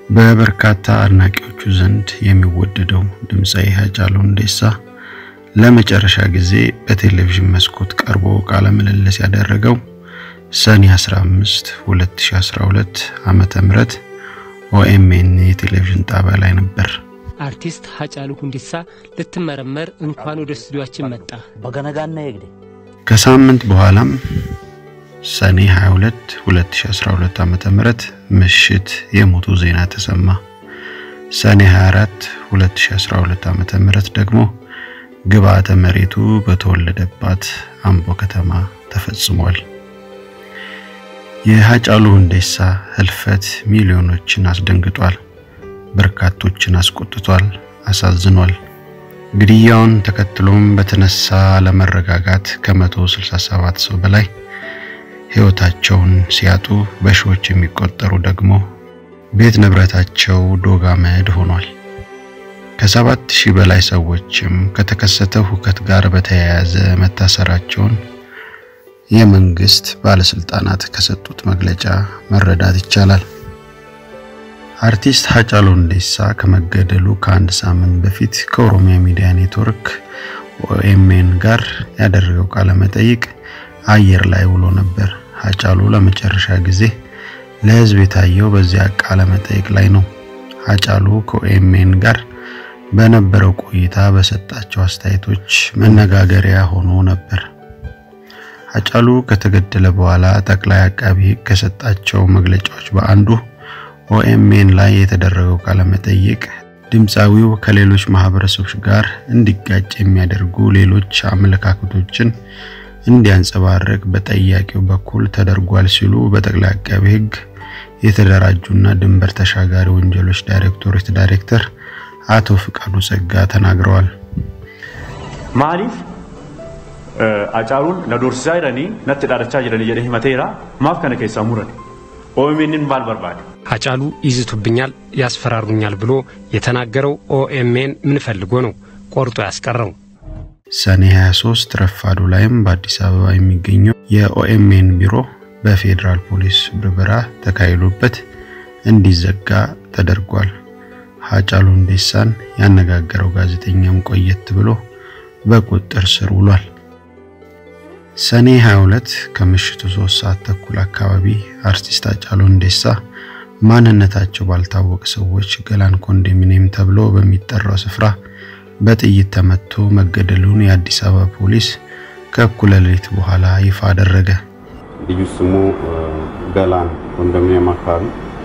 በበርካታ አድናቂዎቹ ዘንድ የሚወደደው ድምፃዊ ሃጫሉ ሁንዴሳ ለመጨረሻ ጊዜ በቴሌቪዥን መስኮት ቀርቦ ቃለ ምልልስ ያደረገው ሰኔ 15 2012 ዓመተ ምህረት ኦኤምኤን የቴሌቪዥን ጣቢያ ላይ ነበር። አርቲስት ሃጫሉ ሁንዴሳ ልትመረመር እንኳን ወደ ስቱዲዮአችን መጣ። በገነጋና የግዴ ከሳምንት በኋላም ሰኔ 22 2012 ዓመተ ምህረት ምሽት የሞቱ ዜና ተሰማ። ሰኔ 24 2012 ዓመተ ምህረት ደግሞ ግብአተ መሬቱ በተወለደባት አምቦ ከተማ ተፈጽሟል። የሃጫሉ ሁንዴሳ ህልፈት ሚሊዮኖችን አስደንግጧል፣ በርካቶችን አስቆጥቷል፣ አሳዝኗል። ግድያውን ተከትሎም በተነሳ አለመረጋጋት ከ167 ሰው በላይ ህይወታቸውን ሲያጡ በሺዎች የሚቆጠሩ ደግሞ ቤት ንብረታቸው ዶግ አመድ ሆኗል። ከሰባት ሺህ በላይ ሰዎችም ከተከሰተው ሁከት ጋር በተያያዘ መታሰራቸውን የመንግስት ባለስልጣናት ከሰጡት መግለጫ መረዳት ይቻላል። አርቲስት ሃጫሉ ሁንዴሳ ከመገደሉ ከአንድ ሳምንት በፊት ከኦሮሚያ ሚዲያ ኔትወርክ ኦኤምኤን ጋር ያደረገው ቃለ መጠይቅ አየር ላይ ውሎ ነበር። ሃጫሉ ለመጨረሻ ጊዜ ለህዝብ የታየው በዚያ ቃለ መጠይቅ ላይ ነው። ሃጫሉ ከኦኤምኤን ጋር በነበረው ቆይታ በሰጣቸው አስተያየቶች መነጋገሪያ ሆኖ ነበር። ሃጫሉ ከተገደለ በኋላ ጠቅላይ አቃቢ ህግ ከሰጣቸው መግለጫዎች በአንዱ ኦኤምኤን ላይ የተደረገው ቃለ መጠይቅ ድምፃዊው ከሌሎች ማህበረሰቦች ጋር እንዲጋጭ የሚያደርጉ ሌሎች አመለካከቶችን እንዲያንጸባርቅ በጠያቂው በኩል ተደርጓል ሲሉ በጠቅላይ አቃቢ ህግ የተደራጁና ድንበር ተሻጋሪ ወንጀሎች ዳይሬክቶሬት ዳይሬክተር አቶ ፍቃዱ ጸጋ ተናግረዋል። ማሊፍ አጫሉን ነዶርሲሳ ጅረኒ ነት ዳረቻ ጅረኒ ጀደ ሂመቴራ ማፍ ከነ ኬሳ ሙረን ኦኤምኤንን ማል በርባድ ሃጫሉ ይዝቱብኛል፣ ያስፈራሩኛል ብሎ የተናገረው ኦኤምኤን ምን ፈልጎ ነው ቆርጦ ያስቀረው? ሰኔ 23 ረፋዱ ላይም በአዲስ አበባ የሚገኘው የኦኤምኤን ቢሮ በፌዴራል ፖሊስ ብርበራ ተካሂዶበት እንዲዘጋ ተደርጓል። ሃጫሉ ሁንዴሳን ያነጋገረው ጋዜጠኛም ቆየት ብሎ በቁጥጥር ስር ውሏል። ሰኔ 22 ከምሽቱ 3 ሰዓት ተኩል አካባቢ አርቲስት ሃጫሉ ሁንዴሳ ማንነታቸው ባልታወቀ ሰዎች ገላን ኮንዶሚኒየም ተብሎ በሚጠራው ስፍራ በጥይት ተመቶ መገደሉን የአዲስ አበባ ፖሊስ ከእኩለ ሌሊት በኋላ ይፋ አደረገ። ልዩ ስሙ ገላን ኮንዶሚኒየም አካባቢ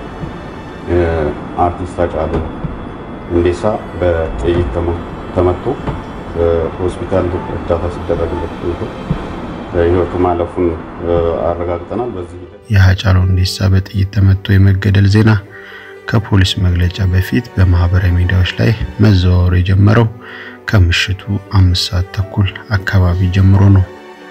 አርቲስት ሃጫሉ ሁንዴሳ በጥይት ተመቶ ሆስፒታል እርዳታ ሲደረግለት ቆይቶ ህይወቱ ማለፉን አረጋግጠናል። በዚህ የሃጫሉ ሁንዴሳ በጥይት ተመቶ የመገደል ዜና ከፖሊስ መግለጫ በፊት በማህበራዊ ሚዲያዎች ላይ መዘዋወር የጀመረው ከምሽቱ አምስት ሰዓት ተኩል አካባቢ ጀምሮ ነው።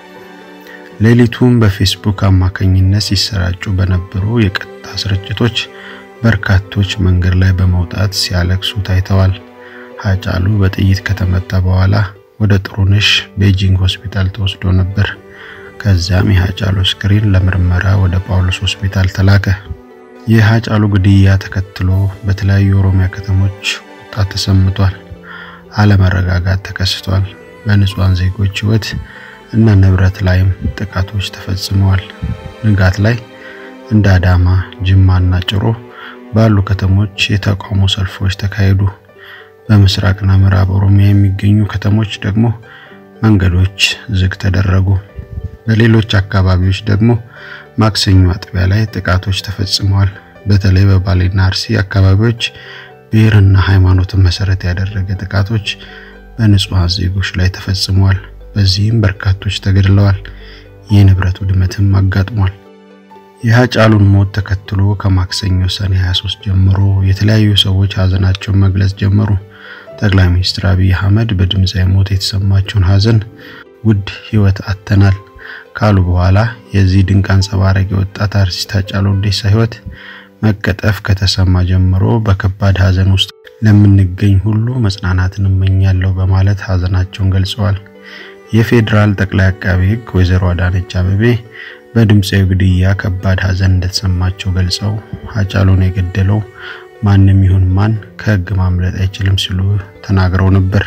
ሌሊቱም በፌስቡክ አማካኝነት ሲሰራጩ በነበሩ የቀጥታ ስርጭቶች በርካቶች መንገድ ላይ በመውጣት ሲያለቅሱ ታይተዋል። ሃጫሉ በጥይት ከተመታ በኋላ ወደ ጥሩነሽ ቤጂንግ ሆስፒታል ተወስዶ ነበር። ከዚያም የሃጫሉ ስክሪን ለምርመራ ወደ ጳውሎስ ሆስፒታል ተላከ። የሃጫሉ ግድያ ተከትሎ በተለያዩ የኦሮሚያ ከተሞች ቁጣ ተሰምቷል። አለመረጋጋት ተከስቷል። በንጹሃን ዜጎች ህይወት እና ንብረት ላይም ጥቃቶች ተፈጽመዋል። ንጋት ላይ እንደ አዳማ፣ ጅማና ጭሮ ባሉ ከተሞች የተቃውሞ ሰልፎች ተካሄዱ። በምስራቅና ምዕራብ ኦሮሚያ የሚገኙ ከተሞች ደግሞ መንገዶች ዝግ ተደረጉ። በሌሎች አካባቢዎች ደግሞ ማክሰኞ አጥቢያ ላይ ጥቃቶች ተፈጽመዋል። በተለይ በባሌና አርሲ አካባቢዎች ብሔርና ሃይማኖትን መሰረት ያደረገ ጥቃቶች በንጹሃን ዜጎች ላይ ተፈጽመዋል። በዚህም በርካቶች ተገድለዋል። የንብረት ውድመትም አጋጥሟል። የሃጫሉን ሞት ተከትሎ ከማክሰኞ ሰኔ 23 ጀምሮ የተለያዩ ሰዎች ሀዘናቸውን መግለጽ ጀመሩ። ጠቅላይ ሚኒስትር አብይ አህመድ በድምፃዊ ሞት የተሰማቸውን ሀዘን ውድ ህይወት አጥተናል ካሉ በኋላ የዚህ ድንቅ አንጸባራቂ ወጣት አርቲስት ሃጫሉ ሁንዴሳ ህይወት መቀጠፍ ከተሰማ ጀምሮ በከባድ ሀዘን ውስጥ ለምንገኝ ሁሉ መጽናናትን እመኛለሁ በማለት ሀዘናቸውን ገልጸዋል። የፌዴራል ጠቅላይ አቃቤ ሕግ ወይዘሮ አዳነች አቤቤ በድምፃዊ ግድያ ከባድ ሀዘን እንደተሰማቸው ገልጸው ሃጫሉን የገደለው ማንም ይሁን ማን ከህግ ማምለጥ አይችልም ሲሉ ተናግረው ነበር።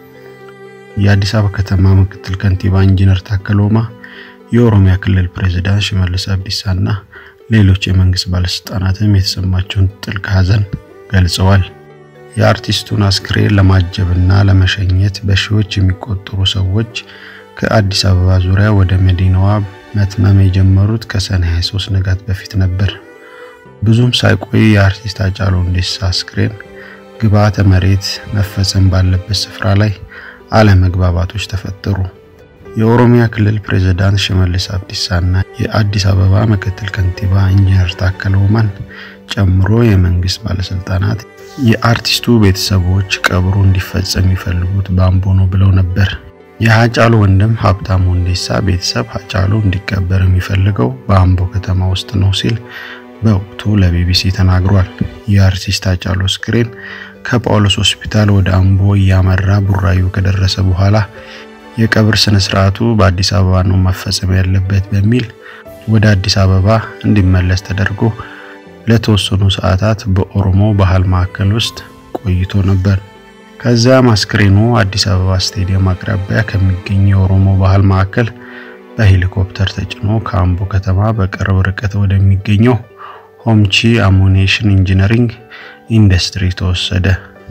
የአዲስ አበባ ከተማ ምክትል ከንቲባ ኢንጂነር ታከለ ኡማ፣ የኦሮሚያ ክልል ፕሬዝዳንት ሽመልስ አብዲሳና ሌሎች የመንግስት ባለስልጣናትም የተሰማቸውን ጥልቅ ሐዘን ገልጸዋል። የአርቲስቱን አስክሬን ለማጀብና ለመሸኘት በሺዎች የሚቆጠሩ ሰዎች ከአዲስ አበባ ዙሪያ ወደ መዲናዋ መትመም የጀመሩት ከሰኔ 23 ንጋት በፊት ነበር። ብዙም ሳይቆይ የአርቲስት ሃጫሉ ሁንዴሳ አስክሬን ግብዓተ መሬት መፈጸም ባለበት ስፍራ ላይ አለመግባባቶች ተፈጠሩ። የኦሮሚያ ክልል ፕሬዝዳንት ሽመልስ አብዲሳና የአዲስ አበባ ምክትል ከንቲባ ኢንጂነር ታከለ ኡማን ጨምሮ የመንግስት ባለስልጣናት የአርቲስቱ ቤተሰቦች ቀብሩ እንዲፈጸም የሚፈልጉት በአምቦ ነው ብለው ነበር። የሃጫሉ ወንድም ሀብታሙ ሁንዴሳ ቤተሰብ ሃጫሉ እንዲቀበር የሚፈልገው በአምቦ ከተማ ውስጥ ነው ሲል በወቅቱ ለቢቢሲ ተናግሯል። የአርቲስት ሃጫሉ አስክሬን ከጳውሎስ ሆስፒታል ወደ አምቦ እያመራ ቡራዩ ከደረሰ በኋላ የቀብር ስነ ስርዓቱ በአዲስ አበባ ነው መፈጸም ያለበት በሚል ወደ አዲስ አበባ እንዲመለስ ተደርጎ ለተወሰኑ ሰዓታት በኦሮሞ ባህል ማዕከል ውስጥ ቆይቶ ነበር። ከዚያም አስክሬኑ አዲስ አበባ ስቴዲየም አቅራቢያ ከሚገኝ የኦሮሞ ባህል ማዕከል በሄሊኮፕተር ተጭኖ ከአምቦ ከተማ በቅርብ ርቀት ወደሚገኘው ሆምቺ አሙኔሽን ኢንጂነሪንግ ኢንዱስትሪ ተወሰደ።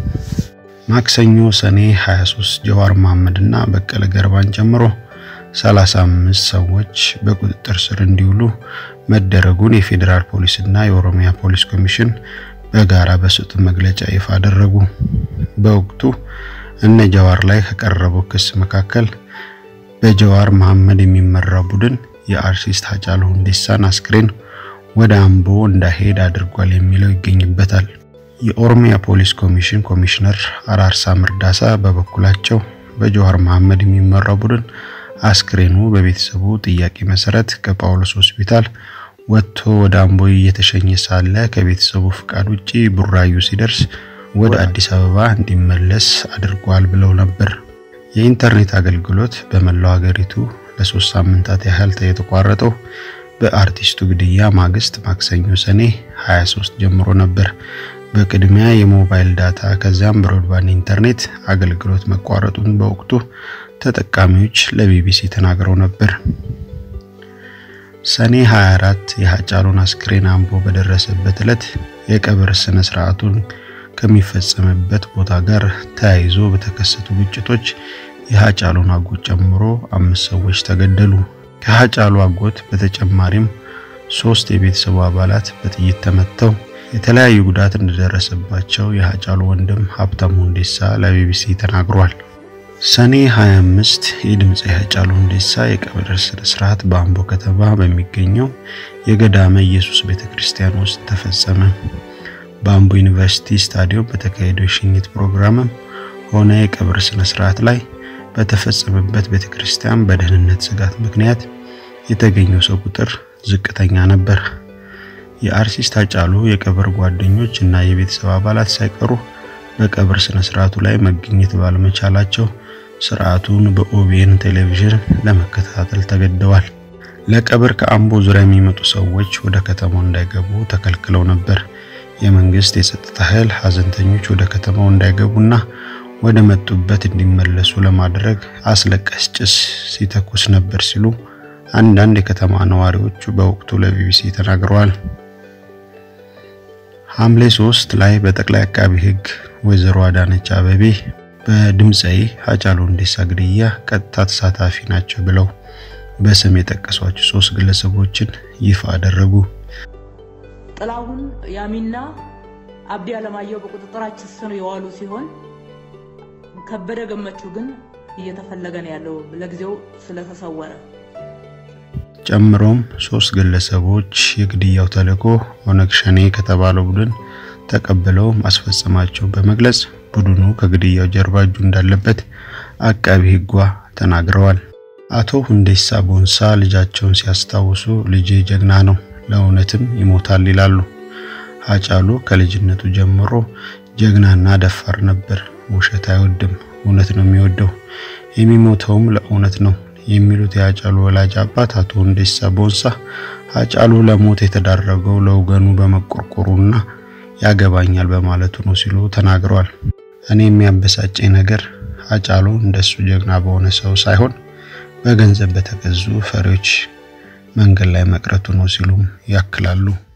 ማክሰኞ ሰኔ 23 ጀዋር መሐመድ እና በቀለ ገርባን ጨምሮ 35 ሰዎች በቁጥጥር ስር እንዲውሉ መደረጉን የፌዴራል ፖሊስ እና የኦሮሚያ ፖሊስ ኮሚሽን በጋራ በሰጡት መግለጫ ይፋ አደረጉ። በወቅቱ እነ ጀዋር ላይ ከቀረበው ክስ መካከል በጀዋር መሐመድ የሚመራው ቡድን የአርቲስት ሃጫሉ ሁንዴሳን አስክሬን ወደ አምቦ እንዳይሄድ አድርጓል የሚለው ይገኝበታል። የኦሮሚያ ፖሊስ ኮሚሽን ኮሚሽነር አራርሳ መርዳሳ በበኩላቸው በጀዋር መሐመድ የሚመራው ቡድን አስክሬኑ በቤተሰቡ ጥያቄ መሰረት ከጳውሎስ ሆስፒታል ወጥቶ ወደ አምቦ እየተሸኘ ሳለ ከቤተሰቡ ፍቃድ ውጪ ቡራዩ ሲደርስ ወደ አዲስ አበባ እንዲመለስ አድርጓል ብለው ነበር። የኢንተርኔት አገልግሎት በመላው ሀገሪቱ ለሶስት ሳምንታት ያህል የተቋረጠው በአርቲስቱ ግድያ ማግስት ማክሰኞ ሰኔ 23 ጀምሮ ነበር። በቅድሚያ የሞባይል ዳታ ከዚያም ብሮድባንድ ኢንተርኔት አገልግሎት መቋረጡን በወቅቱ ተጠቃሚዎች ለቢቢሲ ተናግረው ነበር። ሰኔ 24 የሃጫሉን አስክሬን አምቦ በደረሰበት ዕለት የቀብር ስነ ስርዓቱን ከሚፈጸምበት ቦታ ጋር ተያይዞ በተከሰቱ ግጭቶች የሃጫሉን አጎት ጨምሮ አምስት ሰዎች ተገደሉ። ከሃጫሉ አጎት በተጨማሪም ሶስት የቤተሰቡ አባላት በጥይት ተመተው የተለያዩ ጉዳት እንደደረሰባቸው የሃጫሉ ወንድም ሀብታሙ ሁንዴሳ ለቢቢሲ ተናግሯል። ሰኔ 25 የድምፅ ሃጫሉ ሁንዴሳ የቀብር ስነ ስርዓት በአምቦ ከተማ በሚገኘው የገዳመ ኢየሱስ ቤተክርስቲያን ውስጥ ተፈጸመ። በአምቦ ዩኒቨርሲቲ ስታዲየም በተካሄደው የሽኝት ፕሮግራምም ሆነ የቀብር ስነ ስርዓት ላይ በተፈጸመበት ቤተክርስቲያን በደህንነት ስጋት ምክንያት የተገኘው ሰው ቁጥር ዝቅተኛ ነበር። የአርቲስት ሃጫሉ የቀብር ጓደኞች እና የቤተሰብ አባላት ሳይቀሩ በቀብር ስነ ስርዓቱ ላይ መገኘት ባለመቻላቸው ስርዓቱን በኦቢኤን ቴሌቪዥን ለመከታተል ተገደዋል። ለቀብር ከአምቦ ዙሪያ የሚመጡ ሰዎች ወደ ከተማው እንዳይገቡ ተከልክለው ነበር። የመንግስት የጸጥታ ኃይል ሀዘንተኞች ወደ ከተማው እንዳይገቡና ወደ መጡበት እንዲመለሱ ለማድረግ አስለቃሽ ጭስ ሲተኩስ ነበር ሲሉ አንዳንድ የከተማ ነዋሪዎቹ በወቅቱ ለቢቢሲ ተናግረዋል። ሐምሌ 3 ላይ በጠቅላይ አቃቢ ሕግ ወይዘሮ አዳነች አበቤ በድምፃዊ ሃጫሉ ሁንዴሳ ግድያ ቀጥታ ተሳታፊ ናቸው ብለው በስም የጠቀሷቸው ሶስት ግለሰቦችን ይፋ አደረጉ። ጥላሁን ያሚና አብዲ አለማየሁ በቁጥጥራችን ስር የዋሉ ሲሆን ከበደ ገመቹ ግን እየተፈለገ ነው ያለው ለጊዜው ስለተሰወረ። ጨምሮም ሶስት ግለሰቦች የግድያው ተልዕኮ ኦነግ ሸኔ ከተባለው ቡድን ተቀብለው ማስፈጸማቸው በመግለጽ ቡድኑ ከግድያው ጀርባ እጁ እንዳለበት አቃቢ ሕጓ ተናግረዋል። አቶ ሁንዴሳ ቦንሳ ልጃቸውን ሲያስታውሱ ልጄ ጀግና ነው፣ ለእውነትም ይሞታል ይላሉ። ሃጫሉ ከልጅነቱ ጀምሮ ጀግናና ደፋር ነበር። ውሸት አይወድም፣ እውነት ነው የሚወደው፣ የሚሞተውም ለእውነት ነው የሚሉት የሃጫሉ ወላጅ አባት አቶ ሁንዴሳ ቦንሳ ሃጫሉ ለሞት የተዳረገው ለወገኑ በመቆርቆሩና ያገባኛል በማለቱ ነው ሲሉ ተናግረዋል። እኔ የሚያበሳጨኝ ነገር ሃጫሉ እንደሱ ጀግና በሆነ ሰው ሳይሆን በገንዘብ በተገዙ ፈሪዎች መንገድ ላይ መቅረቱ ነው ሲሉም ያክላሉ።